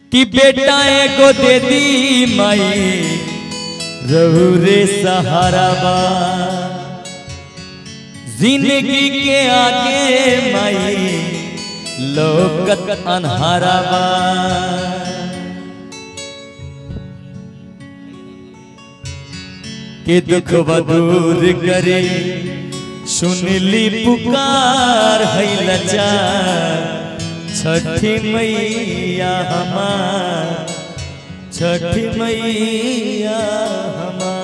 कि बेटा एगो दे दी माई रहू रे सहारा बा जिंदगी के आगे माई लोकत अनहारा बा के दुख दूर करे सुनली पुकार है लचा छठी मैया हमार छठी मैया हमार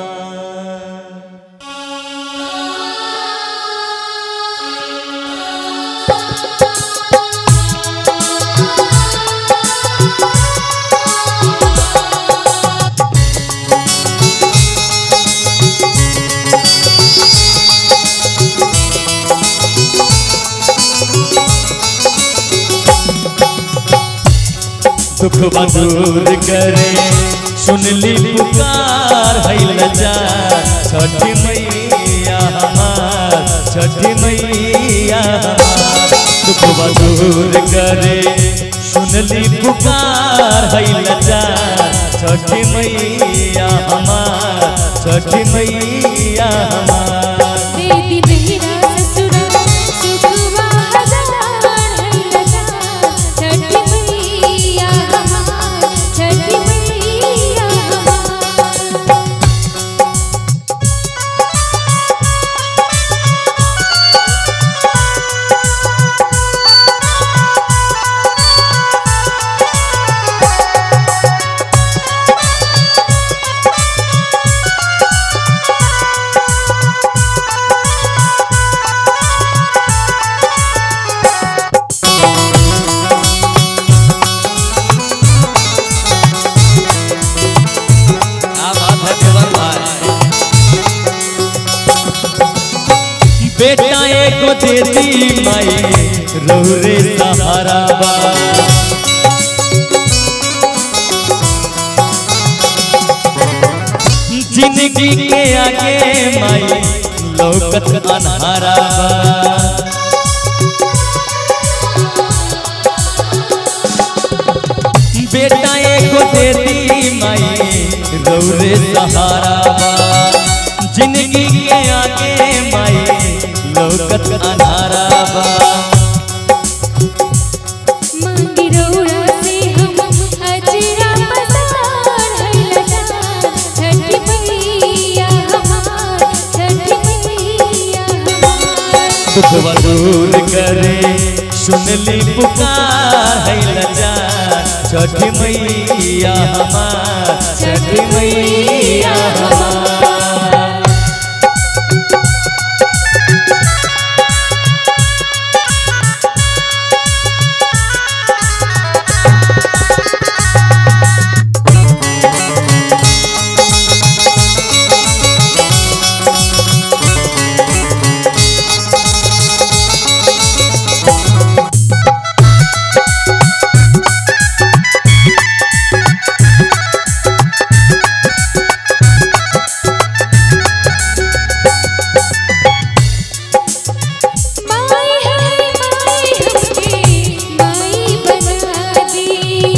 दुख दूर करे सुनली पुकार है लजा छठी मैया हमार छठी मैया हमार दुख दूर करे सुनली पुकार है लजा छठी मैया हमार छठी मैया हमार बेटी मेरा ससुरा सुखवा हजार है लगा छठी मैया हमार छठी मैया हमार बेटा एगो दे दी माई रहू रे सहारा बा जिंदगी के आगे माई लोकत अनहारा बा बेटा एगो दे दी माई रहू रे सहारा बा जिंदगी के आगे माई लोकत अनहारा बा मांगी रोड़ा से हम अजरा पसार है लगा छठी मैया हमार छठी मैया हमार दुख दूर करे सुनली पुकार है लजा छठी मैया हमार छठी मैया हमार माई है माई हमके माई बना दी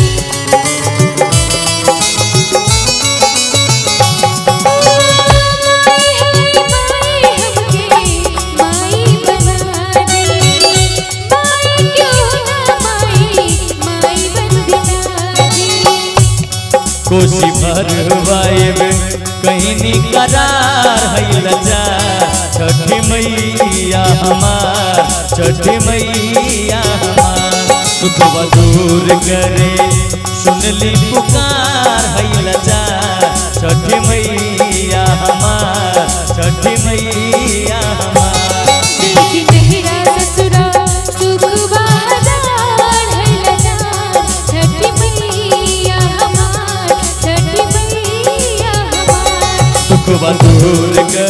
माई है माई हमके माई बना दी माई क्यों ना माई माई बन दी कोसी भरवाएब कहीं निकरार है लजा छठी मैया हमार छठी मैया हमार दुख दूर करे सुनली पुकार है लजा छठी मैया हमार छठी मैया हमार बेटी मेरा ससुरा सुखवा हजार है लगा छठी मैया हमार छठी मैया हमार दुख दूर कर